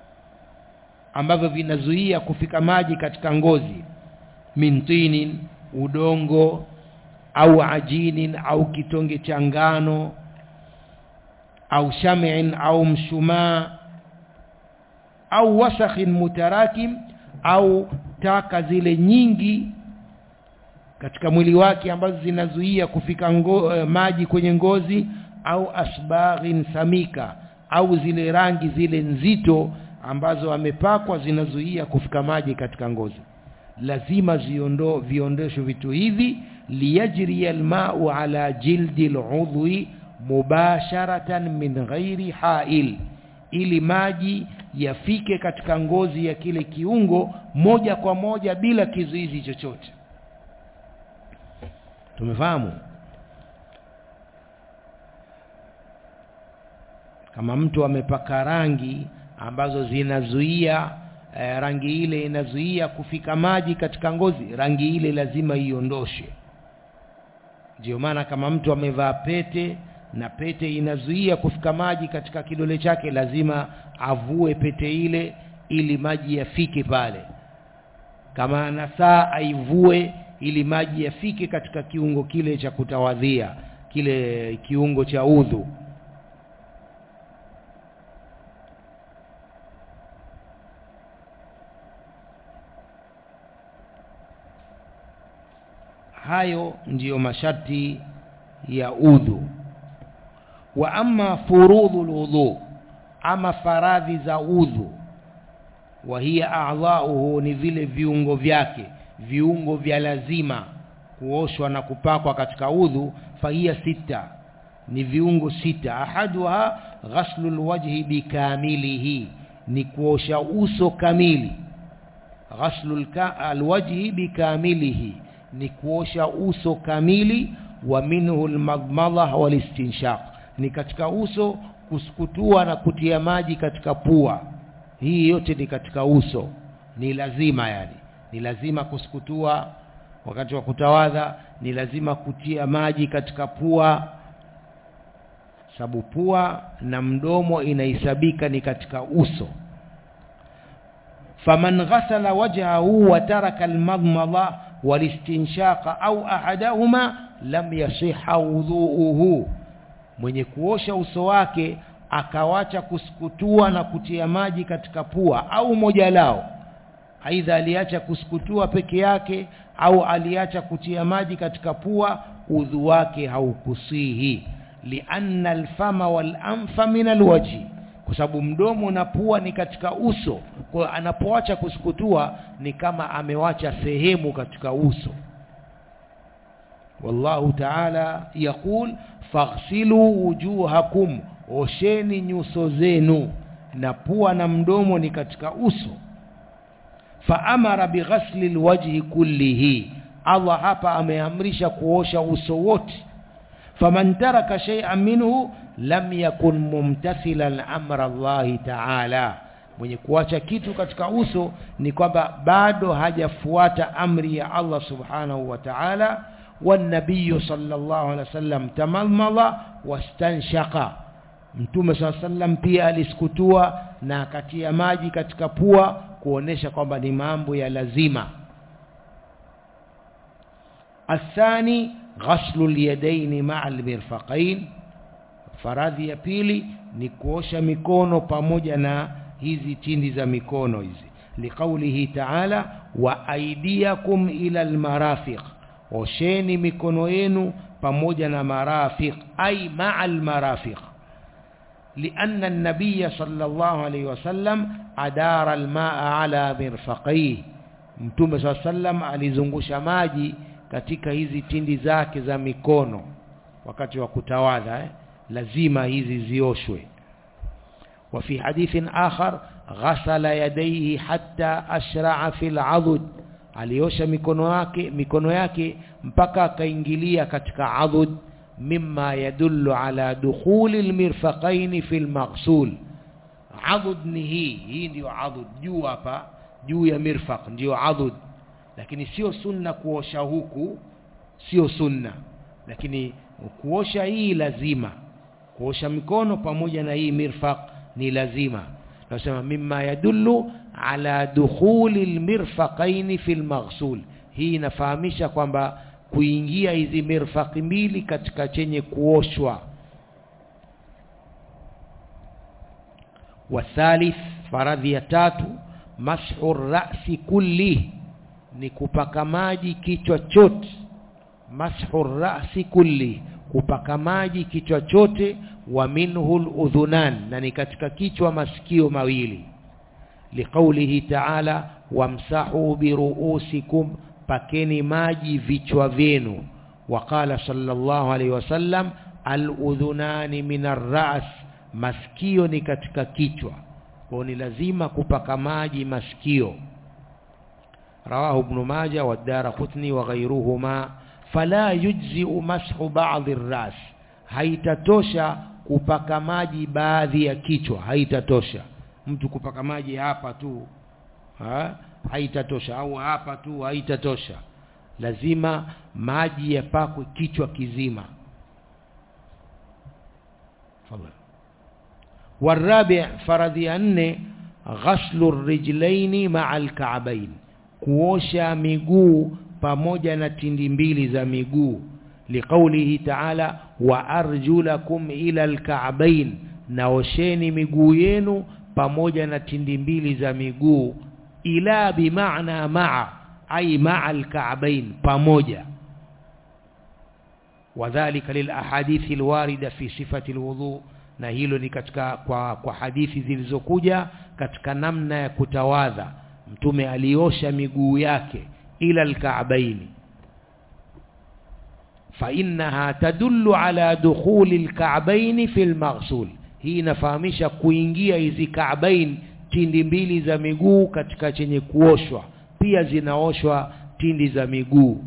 ambavyo vinazuia kufika maji katika ngozi min tinin udongo au ajinin au kitonge cha ngano au shamin au mshumaa au wasakhin mutarakim au taka zile nyingi katika mwili wake ambazo zinazuia kufika ngo, eh, maji kwenye ngozi au asbaghin samika au zile rangi zile nzito ambazo amepakwa zinazuia kufika maji katika ngozi lazima ziondo viondoshwe vitu hivi liyajri almau ala jildi aludhi mubasharatan min ghairi hail ili maji yafike katika ngozi ya kile kiungo moja kwa moja bila kizuizi chochote tumefahamu kama mtu amepaka rangi ambazo zinazuia eh, rangi ile inazuia kufika maji katika ngozi rangi ile lazima iondoshe ndio maana kama mtu amevaa pete na pete inazuia kufika maji katika kidole chake lazima avue pete ile ili maji yafike pale kama ana saa aivue ili maji yafike katika kiungo kile cha kutawadhia kile kiungo cha udhu hayo ndiyo masharti ya udhu wa amma furudhu lwudhu ama faradhi za udhu wa hiya a'dha'uhu ni vile viungo vyake viungo vya lazima kuoshwa na kupakwa katika udhu fahiya sita ni viungo sita ahaduha ghaslu lwajhi bikamilihi ni kuosha uso kamili ghaslu alwajhi bikamilihi ni kuosha uso kamili wa minhu almadmadha walistinshaq ni katika uso kusukutua na kutia maji katika pua hii yote ni katika uso ni lazima yani ni lazima kusukutua wakati wa kutawadha ni lazima kutia maji katika pua sababu pua na mdomo inahesabika ni katika uso faman ghasala wajhahu wa taraka almadmadha walistinshaqa au ahadahuma lam yasiha wudhuuhu mwenye kuosha uso wake akawacha kusukutua na kutia maji katika pua au moja lao aidha aliacha kusukutua peke yake au aliacha kutia maji katika pua udhu wake haukusihi lianna alfama walanfa min alwajhi kwa sababu mdomo na pua ni katika uso kwa hiyo anapoacha kusukutua ni kama amewacha sehemu katika uso wallahu ta'ala yaqul faghsilu wujuhakum osheni nyuso zenu na pua na mdomo ni katika uso faamara bighasli alwajhi kullihi Allah hapa ameamrisha kuosha uso wote faman taraka shay'an minhu lam yakun mumtathilan amra Allah ta'ala mwenye kuacha kitu katika uso ni kwamba bado hajafuata amri ya Allah subhanahu wa ta'ala والنبي صلى الله عليه وسلم تمضمض واستنشق mtume saa sallam pia alisukutua na akatia maji katika pua kuonesha kwamba ni mambo ya lazima athani ghaslu lyadaini maa almirfaqain faradhi ya pili ni kuosha mikono pamoja na hizi tindi za mikono hizi liqaulihi taala wa aidiakum ila almarafiq osheni mikono yenu pamoja na marafiq ay maa almarafiq لأن النبي صلى الله عليه وسلم أدار الماء على مرفقيه mtume saa sallam alizungusha maji katika hizi tindi zake za mikono wakati wa kutawadha eh? lazima hizi zioshwe وفي حديث آخر غسل يديه حتى أشرع في العضد aliosha mikono yake mikono yake mpaka akaingilia katika adhud mimma yadullu ala dukhuli almirfaqain fi almaghsul adhud ni hii hii ndio adhud juu hapa juu ya mirfaq ndio adhud lakini sio sunna kuosha huku sio sunna lakini kuosha hii lazima kuosha mikono pamoja na hii mirfaq ni lazima nasema mimma yadullu ala dukhuli almirfaqain fi almaghsul hii inafahamisha kwamba kuingia hizi mirfaqi mbili katika chenye kuoshwa wathalith faradhi ya tatu mashu rasi kulli ni kupaka maji kichwa chote mashu rasi kulli kupaka maji kichwa chote wa minhu udhunan na ni katika kichwa masikio mawili liqaulihi ta'ala wamsahu biruusikum pakeni maji vichwa vyenu waqala sallallahu alaihi wasallam aludhunani min arras masikio ni katika kichwa kwa ni lazima kupaka maji masikio rawahu ibn majah wa darqutni wa ghayruhuma fala yujzi mashu ba'd arras haitatosha kupaka maji baadhi ya kichwa haitatosha mtu kupaka maji hapa tu ha? haitatosha au hapa tu haitatosha lazima maji yapakwe kichwa kizima fadhali والرابع فرض أن غسل الرجلين مع الكعبين kuosha miguu pamoja na tindi mbili za miguu liqaulihi ta'ala wa arjulakum ila alka'bain naosheni miguu yenu pamoja na tindi mbili za miguu ila bimaana maa ay maa alka'bain pamoja wadhālika lilahadithi alwarida fi sifati alwudu na hilo ni katika kwa, kwa hadithi zilizokuja katika namna ya kutawadha mtume aliosha miguu yake ila alka'baini fa innaha tadullu ala dukhuli alka'baini fi almaghsul hii inafahamisha kuingia hizi ka'bain tindi mbili za miguu katika chenye kuoshwa pia zinaoshwa tindi za miguu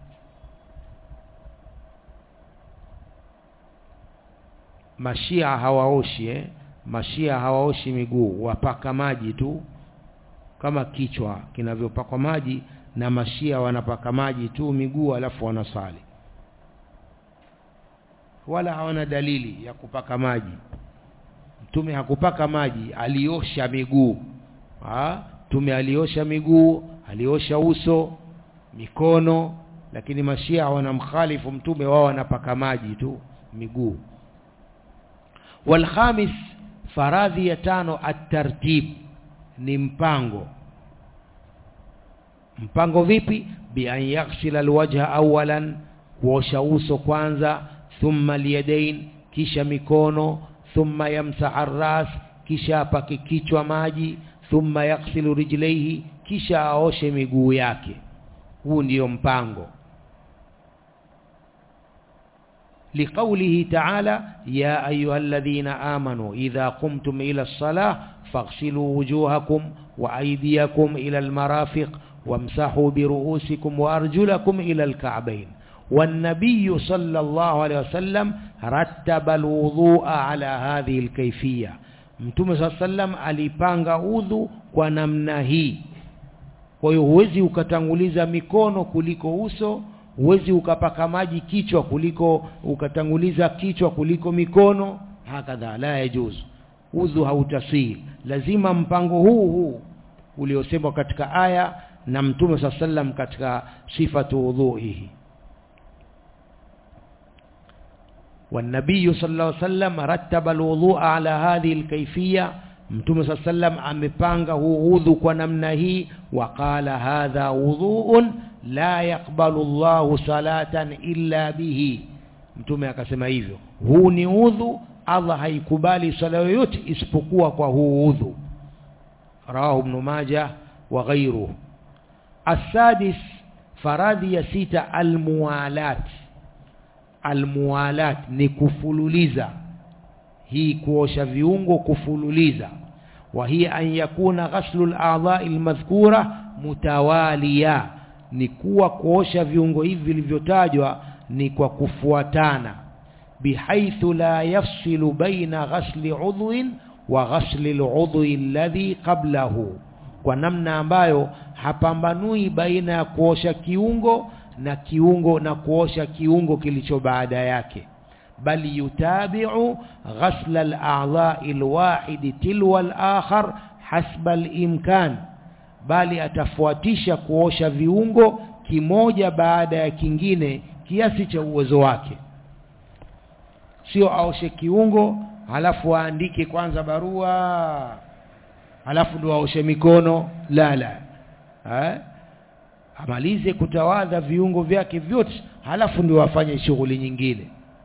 mashia hawaoshi eh? mashia hawaoshi miguu wapaka maji tu kama kichwa kinavyopakwa maji na mashia wanapaka maji tu miguu alafu wanasali wala hawana dalili ya kupaka maji mtume hakupaka maji aliosha miguu ha? mtume aliosha miguu aliosha uso mikono lakini mashia wanamkhalifu mtume wao wanapaka maji tu miguu والخامس faradhi ya tano at-tartib ni mpango mpango vipi bi an yaghsila alwajha awalan kuosha uso kwanza thumma alyadain kisha mikono thumma yamsaha ar-ras kisha apake kichwa maji thumma yaghsilu rijlaihi kisha aoshe miguu yake huu ndiyo mpango لقوله تعالى يا أيها الذين آمنوا إذا قمتم إلى الصلاة فاغسلوا وجوهكم وأيديكم إلى المرافق وامسحوا برؤوسكم وأرجلكم إلى الكعبين والنبي صلى الله عليه وسلم رتب الوضوء على هذه الكيفية mtume saa sallam alipanga udhu kwa namna hii kwa hiyo huwezi ukatanguliza mikono kuliko uso huwezi ukapaka maji kichwa kuliko ukatanguliza kichwa kuliko mikono hakadha la yajuzu udhu hautasii lazima mpango huu huu uliosemwa katika aya na mtume saa sallam katika sifatu udhuihi والنبي صلى الله عليه وسلم رتب الوضوء على هذه الكيفية mtume saa sallam amepanga huu udhu kwa namna hii waqala hadha wudhuun la yaqbalu llahu salatan illa bihi mtume akasema hivyo huu ni udhu allah haikubali sala yoyote isipokuwa kwa huu udhu rawahu ibn majah wa ghayruhu السادس faradhi ya sita almuwalat almuwalat ni kufululiza hii kuosha viungo kufululiza wa hiya an yakuna ghaslu al-a'dha'i al-madhkura mutawaliya ni kuwa kuosha viungo hivi vilivyotajwa ni kwa kufuatana bihaithu la yafsilu baina ghasli udhwin wa ghasli al-udhwi alladhi qablahu kwa namna ambayo hapambanui baina ya kuosha kiungo na kiungo na kuosha kiungo kilicho baada yake bali yutabi'u ghasla al-a'dha'i al-wahid tilwa al-akhar hasba al-imkan bali atafuatisha kuosha viungo kimoja baada ya kingine kiasi cha uwezo wake sio aoshe kiungo halafu aandike kwanza barua halafu ndo aoshe mikono la la ha? amalize kutawadha viungo vyake vyote halafu ndio afanye shughuli nyingine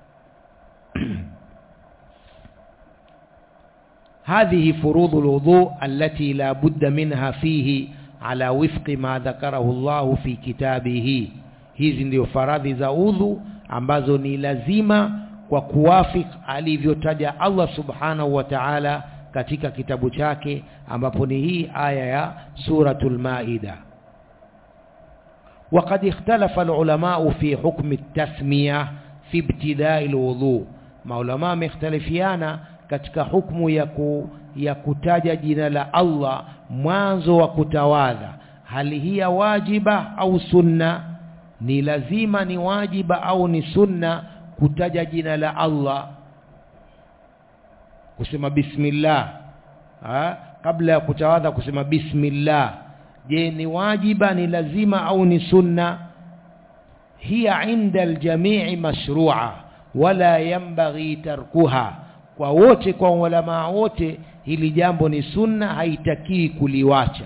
هذه فروض الوضوء التي لا بد منها فيه على وفق ما ذكره الله في كتابه hizi ndio faradhi za udhu ambazo ni lazima kwa kuwafik alivyotaja Allah subhanahu wa ta'ala katika kitabu chake ambapo ni hii aya ya suratul maida وقد اختلف العلماء في حكم التسمية في ابتداء الوضوء maulama wamekhtalifiana katika hukumu ya, ku, ya kutaja jina la Allah mwanzo wa kutawadha hali hiya wajiba au sunna ni lazima ni wajiba au ni sunna kutaja jina la Allah kusema bismillah ha? kabla ya kutawadha kusema bismillah je ni wajiba ni lazima au ni sunna hiya inda aljamii mashru'a wala yanbaghi tarkuha kwa wote kwa ulama wote hili jambo ni sunna haitakii kuliwacha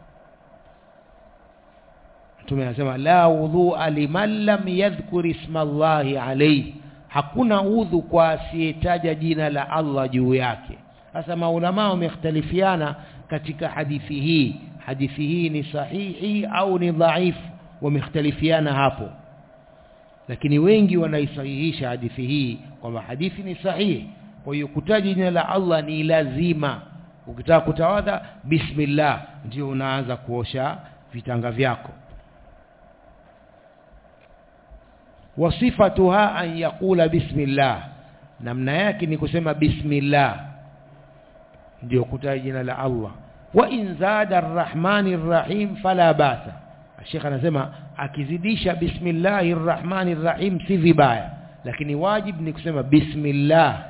Mtume anasema la wudhu'a liman lam yadhkur isma Allahi alayhi hakuna udhu kwa asiyetaja jina la Allah juu yake sasa maulama wamekhtalifiana katika hadithi hii hadithi hii ni sahihi au ni dhaifu wamekhtalifiana hapo lakini wengi wanaisahihisha hadithi hii kwamba hadithi ni sahihi kwa hiyo kutaja jina la Allah ni lazima ukitaka kutawadha bismillah ndio unaanza kuosha vitanga vyako wasifatuha an yaqula bismillah namna yake ni kusema bismillah ndio kutaja jina la Allah wa in zada arrahmani rrahim fala basa Sheikh anasema akizidisha bismillahir rahmanir rahim si vibaya lakini wajib ni kusema bismillah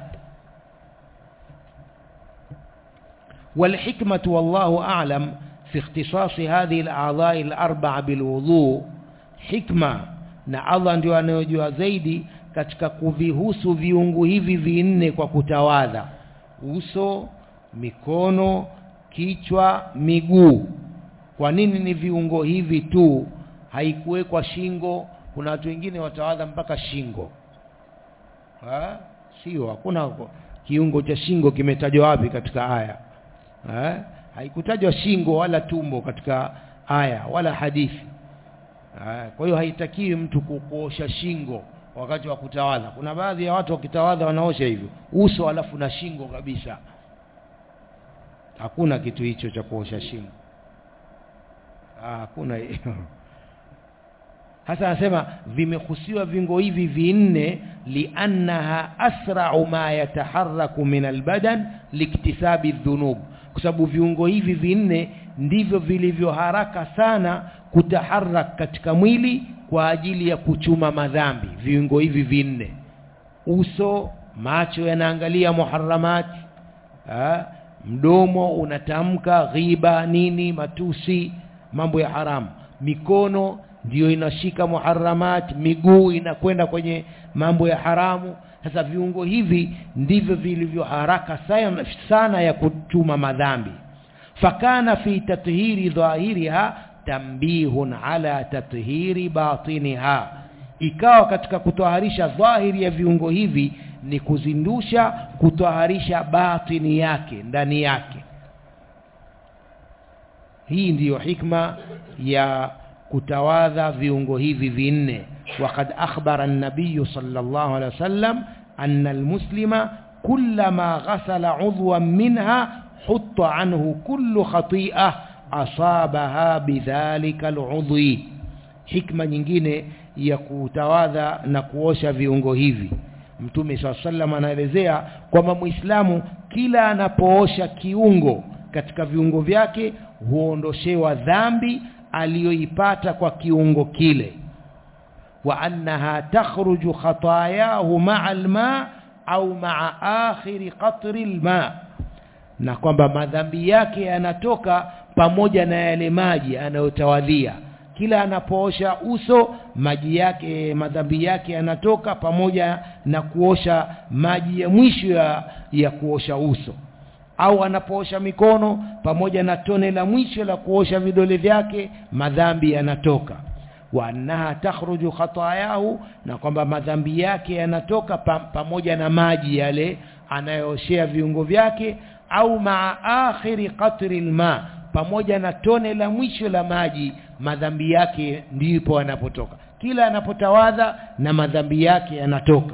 والحكمة والله أعلم في اختصاص هذه الأعضاء الأربعة بالوضوء حكمة na Allah ndio anayojua zaidi katika kuvihusu viungu hivi vinne kwa kutawadha uso mikono kichwa miguu kwa nini ni viungo hivi tu haikuwekwa shingo kuna watu wengine watawadha mpaka shingo ha? sio hakuna kiungo cha shingo kimetajwa wapi katika aya ha? haikutajwa shingo wala tumbo katika aya wala hadithi ha? kwa hiyo haitakiwi mtu kuosha shingo wakati wa kutawadha kuna baadhi ya watu wakitawadha wanaosha hivyo uso alafu na shingo kabisa hakuna kitu hicho cha kuosha shingo hakuna hasa anasema vimehusiwa vingo hivi vinne liannaha asra'u ma yataharraku min albadan liktisabi dhunub kwa sababu viungo hivi vinne ndivyo vilivyo haraka sana kutaharak katika mwili kwa ajili ya kuchuma madhambi viungo hivi vinne uso macho yanaangalia muharramati ha? mdomo unatamka ghiba nini matusi mambo ya haramu mikono ndiyo inashika muharamat miguu inakwenda kwenye mambo ya haramu sasa viungo hivi ndivyo vilivyo haraka sana, sana ya kutuma madhambi fakana fi tathiri dhahiriha tambihun ala tathiri batiniha ikawa katika kutoharisha dhahiri ya viungo hivi ni kuzindusha kutoharisha batini yake ndani yake hii ndiyo hikma ya kutawadha viungo hivi vinne وقد أخبر النبي صلى الله عليه وسلم أن المسلم كلما غسل عضوا منها حط عنه كل خطيئة أصابها بذلك العضو حكمة nyingine ya kutawadha na kuosha viungo hivi mtume saa sallam anaelezea kwamba muislamu kila anapoosha kiungo katika viungo vyake huondoshewa dhambi aliyoipata kwa kiungo kile wa annaha takhruju khatayahu ma'a alma au ma'a akhiri qatri alma na kwamba madhambi yake yanatoka pamoja na yale maji anayotawadhia kila anapoosha uso maji yake madhambi yake yanatoka pamoja na kuosha maji ya mwisho ya, ya kuosha uso au anapoosha mikono pamoja na tone la mwisho la kuosha vidole vyake madhambi yanatoka wa annaha takhruju khatayahu na kwamba madhambi yake yanatoka pa, pamoja na maji yale anayooshea viungo vyake au maa akhiri qatri alma pamoja na tone la mwisho la maji madhambi yake ndipo anapotoka kila anapotawadha na madhambi yake yanatoka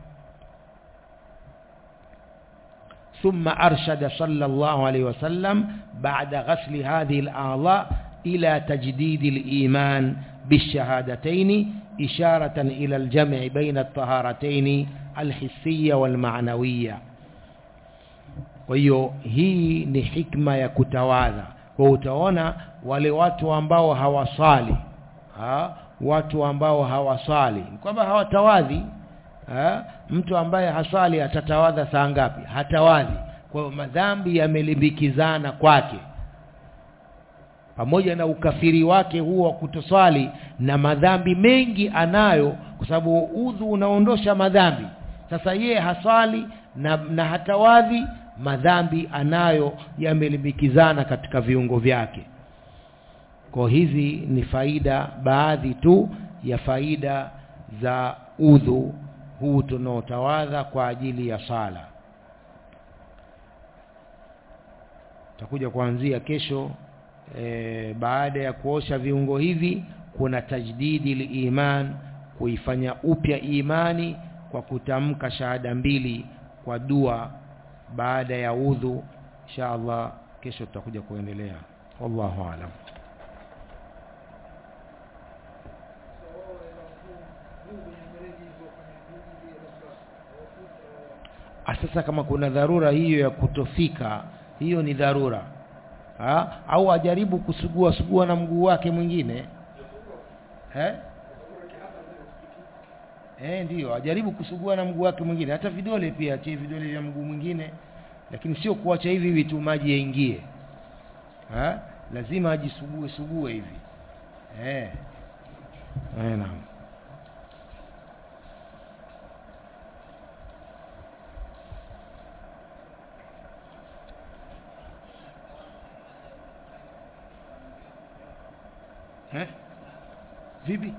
ثم أرشد صلى الله عليه وسلم بعد غسل هذه الأعضاء إلى تجديد الإيمان بالشهادتين إشارة إلى الجمع بين الطهارتين الحسية والمعنوية kwa hiyo hii ni hikma ya kutawadha kwa utaona wale watu ambao hawasali ha? watu ambao hawasali kwamba hawatawadhi ha? mtu ambaye hasali atatawadha saa ngapi hatawadhi kwa hiyo madhambi yamelimbikizana kwake pamoja na ukafiri wake huo wa kutoswali na madhambi mengi anayo kwa sababu udhu unaondosha madhambi sasa yeye haswali na, na hatawadhi madhambi anayo yamelimbikizana katika viungo vyake kwa hizi ni faida baadhi tu ya faida za udhu huu tunaotawadha kwa ajili ya sala takuja kuanzia kesho e, baada ya kuosha viungo hivi kuna tajdidi liman kuifanya upya imani kwa kutamka shahada mbili kwa dua baada ya udhu insha Allah kesho tutakuja kuendelea wallahu alam sasa kama kuna dharura hiyo ya kutofika hiyo ni dharura ha? au ajaribu kusugua sugua na mguu wake mwingine eh eh ndio ajaribu kusugua na mguu wake mwingine hata vidole pia achie vidole vya mguu mwingine lakini sio kuacha hivi hivi tu maji yaingie ha? lazima ajisugue sugue hivi eh eh naam eh vipi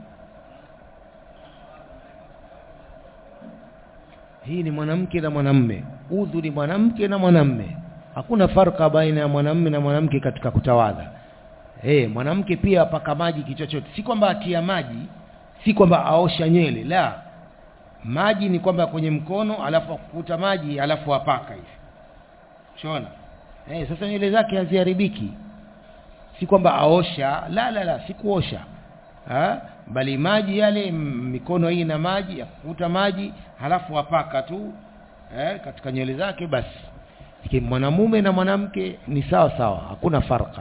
hii ni mwanamke na mwanamme udhu ni mwanamke na mwanamme hakuna farka baina ya mwanamme na mwanamke katika kutawadha eh mwanamke pia apaka maji kichochote si kwamba atia maji si kwamba aosha nywele la maji ni kwamba kwenye mkono alafu akukuta maji alafu apaka hivi shona eh sasa nywele zake haziharibiki si kwamba aosha la la la si kuosha ha? bali maji yale mikono hii na maji yakukuta maji halafu apaka tu eh, katika nywele zake basi lakini mwanamume na mwanamke ni sawa sawa hakuna farka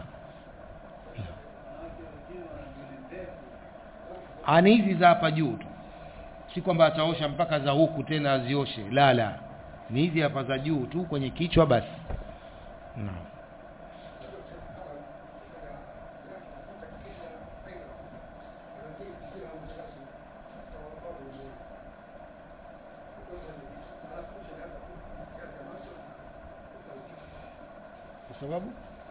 ani hizi za hapa juu tu si kwamba ataosha mpaka za huku tena azioshe la la ni hizi hapa za juu tu kwenye kichwa basi no. kwa sababu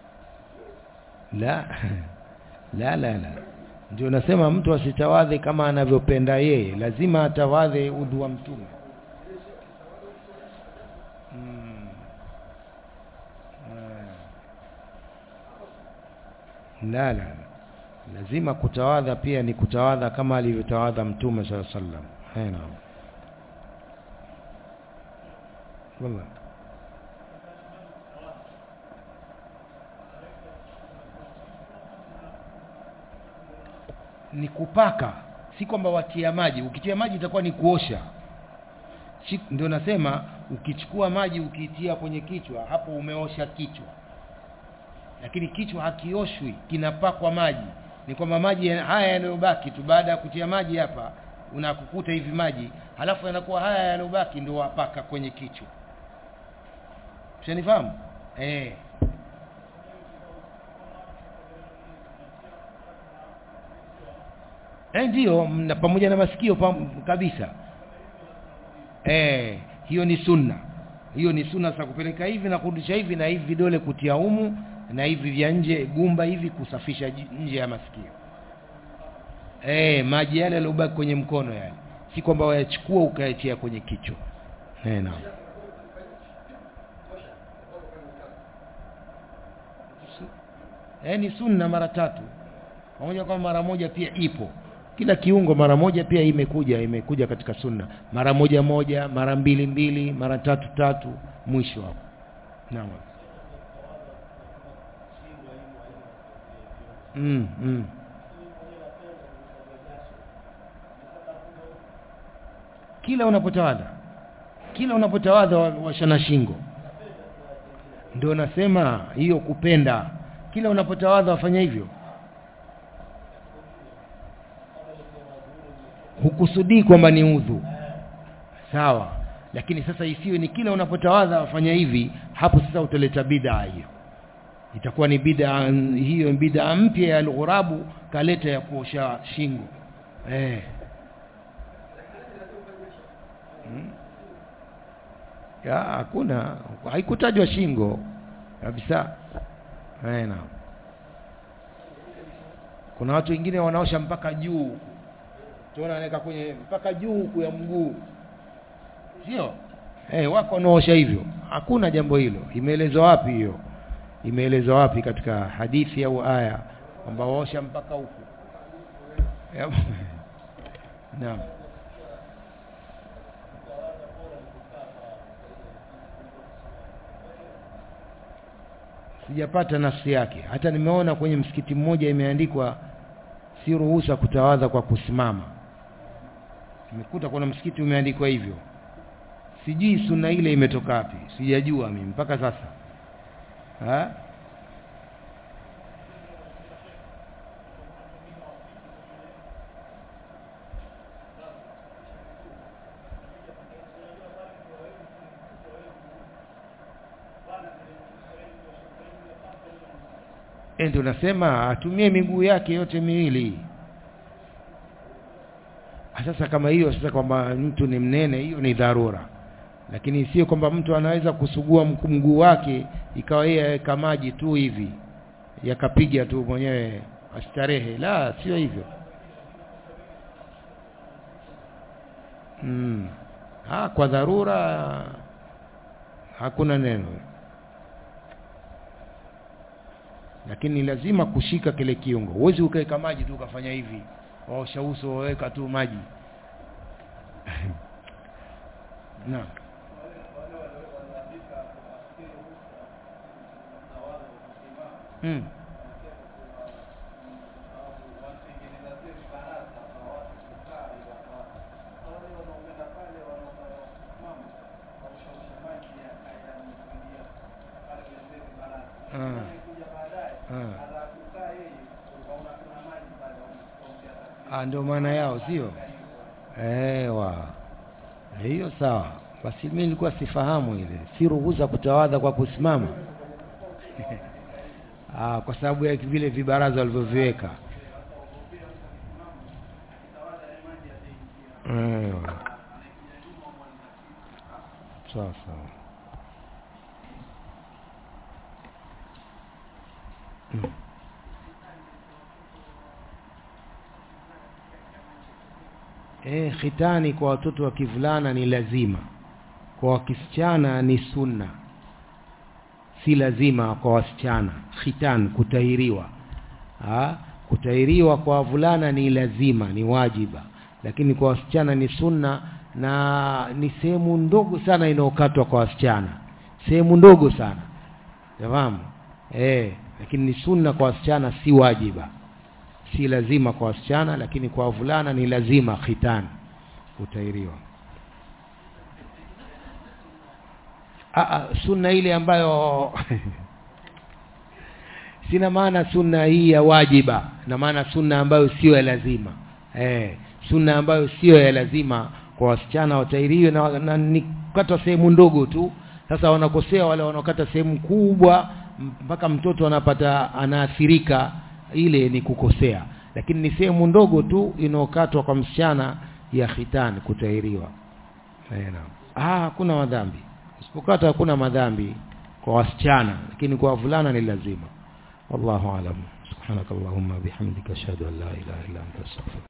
la la la la ndio nasema mtu asitawadhe kama anavyopenda yeye lazima atawadhe udhu wa mtume hmm. la la lazima kutawadha pia ni kutawadha kama alivyotawadha mtume sala sallam naam wallahi ni kupaka si kwamba watia maji ukitia maji itakuwa ni kuosha si, ndio nasema ukichukua maji ukiitia kwenye kichwa hapo umeosha kichwa lakini kichwa hakioshwi kinapakwa maji ni kwamba maji haya yanayobaki tu baada ya kutia maji hapa unakukuta hivi maji halafu yanakuwa haya yanayobaki ndio wapaka kwenye kichwa ushanifahamu eh eh ndio mna- pamoja na masikio pam, kabisa eh hiyo ni sunna hiyo ni sunna za kupeleka hivi na kurudisha hivi na hivi vidole kutia humu na hivi vya nje gumba hivi kusafisha ji- nje ya masikio eh maji yale yaliyobaki kwenye mkono yale si kwamba wayachukua ukayatia kwenye kichwa eh naam eh ni sunna mara tatu pamoja kwa mara moja pia ipo kila kiungo mara moja pia imekuja imekuja katika sunna mara moja moja mara mbili mbili mara tatu tatu mwisho hapo naam mm, mm. kila unapotawadha kila unapotawadha wa- washana shingo ndio nasema hiyo kupenda kila unapotawadha wafanya hivyo hukusudii kwamba ni udhu sawa lakini sasa isiwe ni kila unapotawadha wafanya hivi hapo sasa utaleta bid'a hiyo itakuwa ni bid'a hiyo ni bid'a mpya ya al-ghurabu kaleta ya kuosha shingo eh Hmm? ya hakuna haikutajwa shingo kabisa eh naam kuna watu wengine wanaosha mpaka juu tuona anaweka kwenye mpaka juu huku ya mguu sio eh wako wanaosha hivyo hakuna jambo hilo imeelezwa wapi hiyo imeelezwa wapi katika hadithi au aya kwamba waosha mpaka huku Ya- naam sijapata nafsi yake hata nimeona kwenye msikiti mmoja imeandikwa si ruhusa kutawadha kwa kusimama nimekuta kuna msikiti umeandikwa hivyo sijui sunna ile imetoka wapi sijajua mimi mpaka sasa ha? Eh, ndio nasema atumie miguu yake yote miwili Ah, sasa kama hiyo sasa kwamba mtu ni mnene hiyo ni dharura lakini sio kwamba mtu anaweza kusugua mku- mguu wake ikawa yeye aweka maji tu hivi yakapiga tu mwenyewe astarehe la sio hivyo mm. ah, kwa dharura hakuna neno lakini ni lazima kushika kile kiungo huwezi ukaweka maji tu ukafanya hivi waosha uso waweka tu maji naam mm. Ah. Ah. Ah, ndio maana yao sio ewa hiyo sawa basi mimi nilikuwa sifahamu ile si ruhusa kutawadha kwa kusimama ah, kwa sababu ya vile vibaraza walivyoviweka Ewa. sawa sawa Mm. Eh, khitani kwa watoto wa kivulana ni lazima. Kwa wakisichana ni sunna. Si lazima kwa wasichana. Khitan kutahiriwa. Ha? Kutahiriwa kwa wavulana ni lazima, ni wajiba. Lakini kwa wasichana ni sunna na ni sehemu ndogo sana inayokatwa kwa wasichana. Sehemu ndogo sana. Fahamu? Eh, lakini ni sunna kwa wasichana si wajiba si lazima kwa wasichana lakini kwa wavulana ni lazima khitan kutairiwa Aa, sunna ile ambayo sina maana sunna hii ya wajiba na maana sunna ambayo sio ya lazima eh, sunna ambayo sio ya lazima kwa wasichana watairiwe na, na ni kata sehemu ndogo tu sasa wanakosea wale wanaokata sehemu kubwa mpaka mtoto anapata anaathirika ile ni kukosea lakini ni sehemu ndogo tu inayokatwa kwa msichana ya khitani kutahiriwa eh naam ah hakuna madhambi usipokata hakuna madhambi kwa wasichana lakini kwa wavulana ni lazima wallahu alam subhanakallahumma bihamdika ashhadu an la ilaha illa anta astaghfiruka